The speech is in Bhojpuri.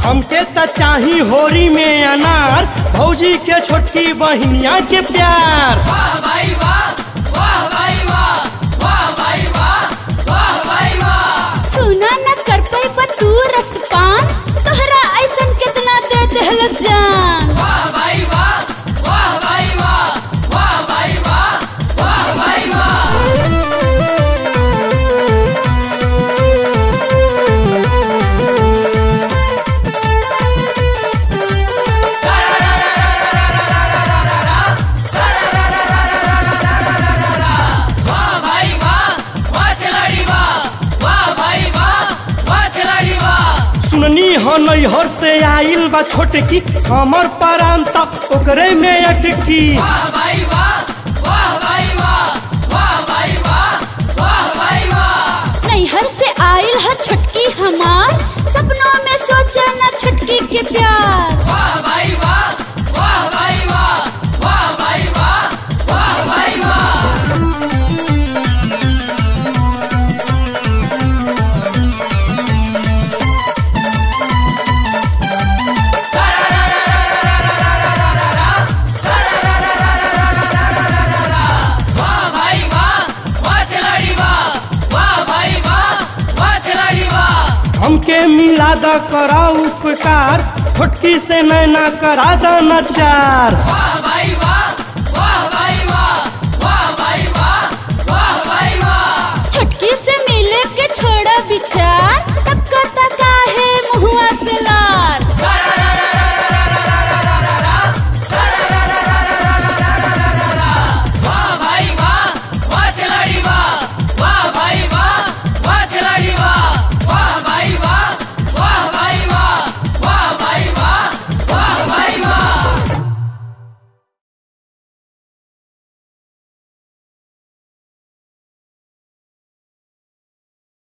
हमके त चाही होरी में अनार भौजी के छोटकी बहिनिया के प्यार वाह भाई वाह वाह भाई वाह वाह भाई वाह वाह भाई वाह सुना न कर पाई तू रसपान तोहरा ऐसन कितना दे देहल जान वाह भाई वाह वाह भाई वाह वाह भाई वाह वाह भाई वाह वाह भाई वाह वाह खिलाड़ी वाह वाह भाई वाह वाह खिलाड़ी वाह सुननी हो नैहर से आइल बा छोटकी हमर परान तक ओकरे में अटकी वाह भाई वाह वाह भाई वाह वाह भाई वाह वाह भाई वाह नैहर से आइल है छटकी हमार सपनों में सोचे न छटकी के प्यार वाह भाई वाह वाह भाई वाह वाह भाई वाह वाह भाई वाह वाह भाई वाह वाह खिलाड़ी वाह वाह भाई वाह वाह खिलाड़ी वाह हमके मिला द करा उपकार छोटकी से नैना करा द नचार वाह